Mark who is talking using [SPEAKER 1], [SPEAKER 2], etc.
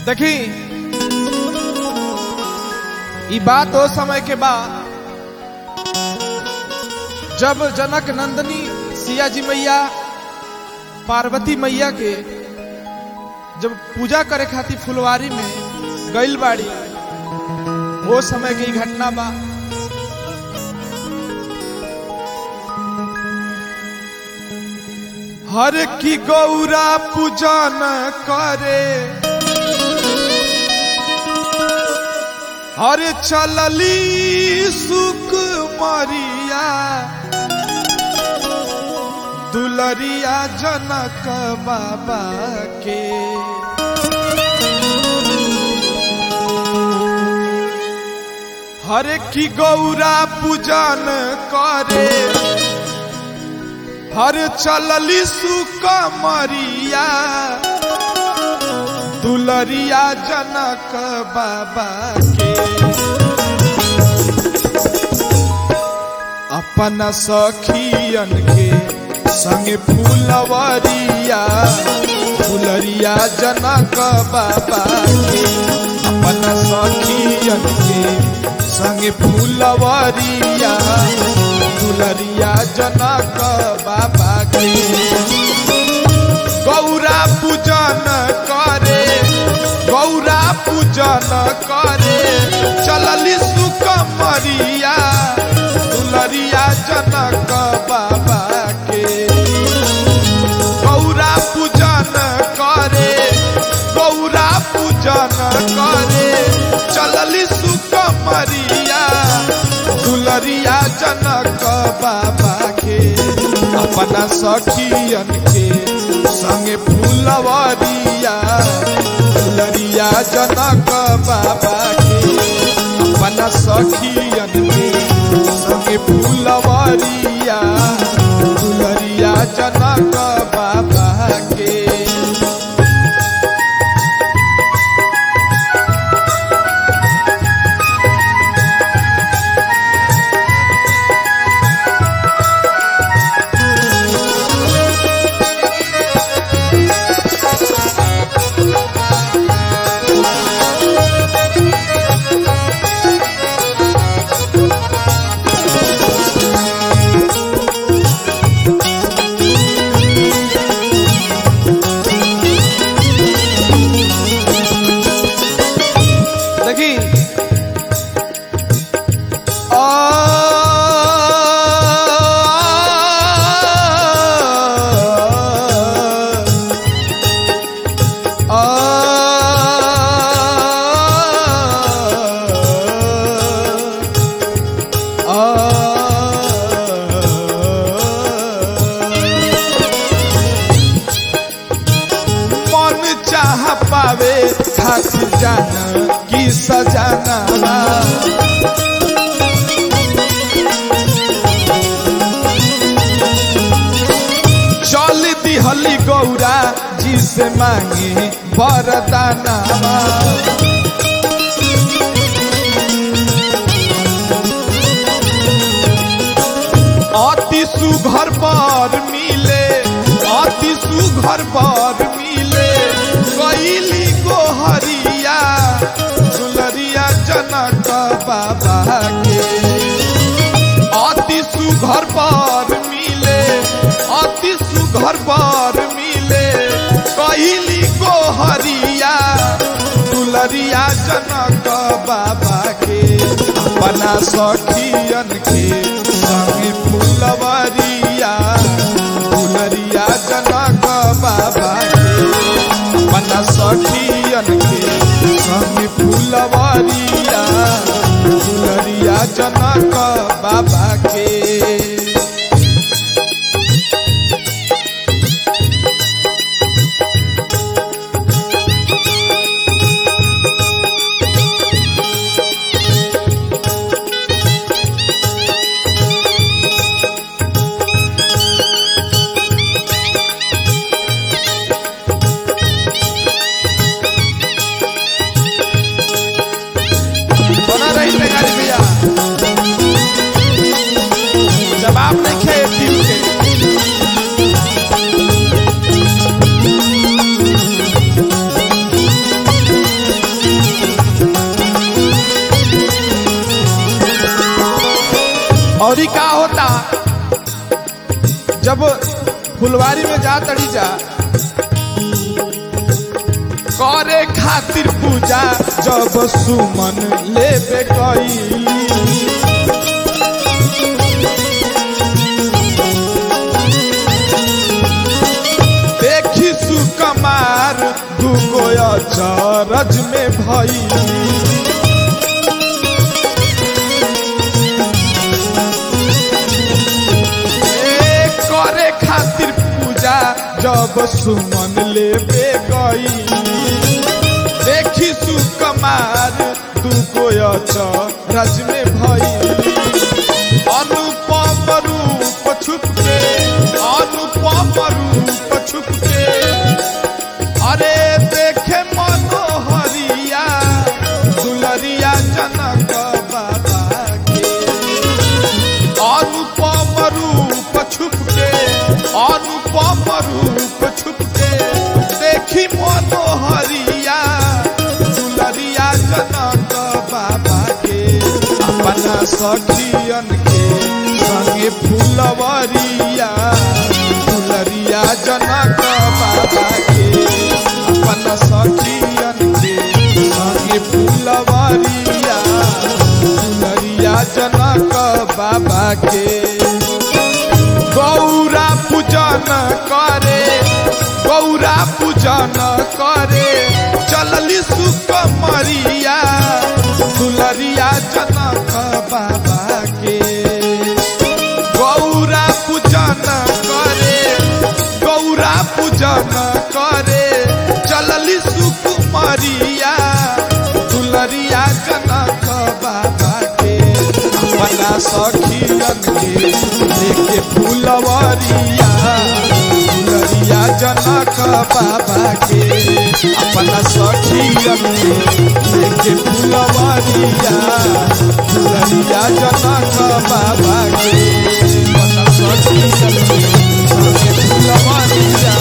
[SPEAKER 1] देखी ई बात ओ समय के बा जब जनक नंदनी सिया जी मैया पार्वती मैया के जब पूजा करे खातिर फुलवारी में गइल बाड़ी वो समय की घटना बा हर की गौरा पूजन करे हर चलली सुख मरिया दुलरिया जनक बाबा के हर की गौरा पूजन करे हर चलली सुक मरिया दुलरिया जनक बाबा के अपन सखियन के संगे फूलवरिया फुलरिया जनक बाबा के अपन सखियन के संगे फूलवरिया फुलरिया जनक बाबा के गौरा पूजन करे गौरा पूजन करे चलली सुक मरिया दुलरिया जनक बाबा के गौरा पूजन करे गौरा पूजन करे चलली सुक मरिया दुलरिया जनक बाबा के अपना सखियन के संगे फूलवरिया दुलरिया जनक बाबा के अपना सखियन के संगे फूलवरिया दुलरिया जनक बाबा के देखी मन चाह पावे खातिर जाना की सजाना चल दिहली गौरा जी से मांगे वरदाना अति सुघर पर मिले अति सुघर पर मिले कैली गोहरिया दुलरिया जनक बाबा के अति सुघर पर मिले अति सुघर पर मिले कैली गोहरिया दुलरिया जनक बाबा के अपना सखियन के संगे फूलवरिया दुलरिया जनक बाबा के अपना सखियन के संगे फूलवरिया दुलरिया जनक बाबा के बना रही गाड़ी भैया जब फुलवारी में जा तड़ी जा करे खातिर पूजा जब सुमन लेबे कई देखी सुकमार दुगो अचरज में भई ए, करे खातिर पूजा जब सुमन लेबे गई देखी सुकमार दुगो अचरज में भई अनुपम रूप छुप के अनुपम रूप छुप के अरे देखे मनोहरिया दुलरिया जनक बाबा के अनुपम रूप छुप के अनुपम रूप छुप के देखी मनोहरिया दुलरिया जनक बाबा के अपना सखियन के संगे फुलवरिया दुलरिया जनक बाबा के अपना सखियन के संगे फुलवरिया दुलरिया जनक बाबा के गौरा पूजन करे गौरा पूजन करे चलली सुकमरिया दुलरिया जनक बाबा के गौरा पूजन करे गौरा पूजन करे चलली सुकुमरिया दुलरिया जनक बाबा के अपना सखियन के लेके फुलवरिया दुलरिया जनक बाबा के अपना सखियन के लेके फुलवरिया दुलरिया जनक बाबा के अपना सखियन के लेके फुलवरिया